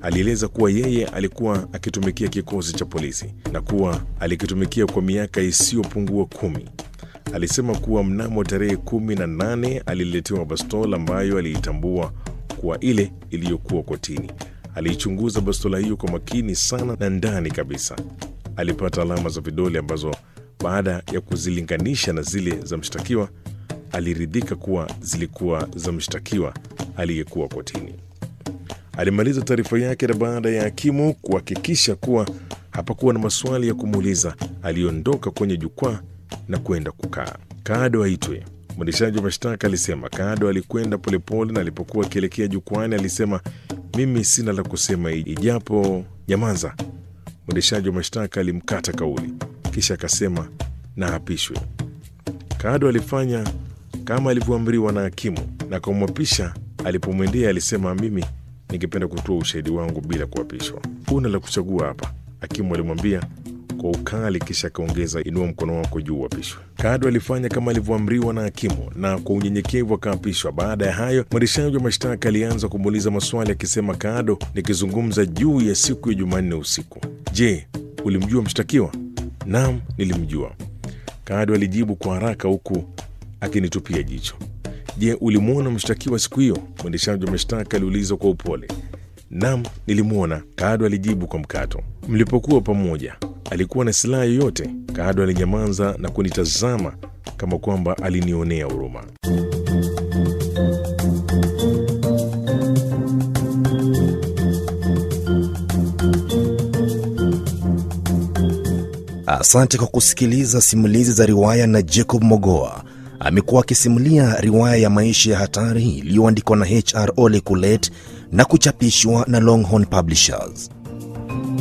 Alieleza kuwa yeye alikuwa akitumikia kikosi cha polisi na kuwa alikitumikia kwa miaka isiyopungua kumi. Alisema kuwa mnamo tarehe kumi na nane aliletewa bastola ambayo aliitambua kuwa ile iliyokuwa kotini. Aliichunguza bastola hiyo kwa makini sana na ndani kabisa alipata alama za vidole ambazo baada ya kuzilinganisha na zile za mshtakiwa aliridhika kuwa zilikuwa za mshtakiwa aliyekuwa kotini. Alimaliza taarifa yake na baada ya hakimu kuhakikisha kuwa hapakuwa na maswali ya kumuuliza, aliondoka kwenye jukwaa na kwenda kukaa. Kado aitwe. Mwendeshaji wa mashtaka alisema. Kado alikwenda polepole na alipokuwa akielekea jukwani alisema, mimi sina la kusema ijapo nyamaza. Mwendeshaji wa mashtaka alimkata kauli, kisha akasema na apishwe. Kado alifanya kama alivyoamriwa na hakimu na kumwapisha. Alipomwendea alisema, mimi ningependa kutoa ushahidi wangu bila kuapishwa. Huna la kuchagua hapa, hakimu alimwambia kwa ukali, kisha akaongeza, inua mkono wako juu uapishwe. Kado alifanya kama alivyoamriwa na hakimu na kwa unyenyekevu akaapishwa. Baada ya hayo, mwendeshaji wa mashtaka alianza kumuuliza maswali akisema, Kado, nikizungumza juu ya siku ya Jumanne usiku, je, ulimjua mshtakiwa? Naam, nilimjua. Kado alijibu kwa haraka huku akinitupia jicho. Je, ulimwona mshtakiwa siku hiyo? Mwendeshaji wa mashtaka aliuliza kwa upole. Naam, nilimwona, Kado alijibu kwa mkato. Mlipokuwa pamoja, alikuwa na silaha yoyote? Kado alinyamaza na kunitazama kama kwamba alinionea huruma. Asante kwa kusikiliza simulizi za riwaya na Jacob Mogoa. Amekuwa akisimulia riwaya ya maisha ya hatari iliyoandikwa na HR Ole Kulet na kuchapishwa na Longhorn Publishers.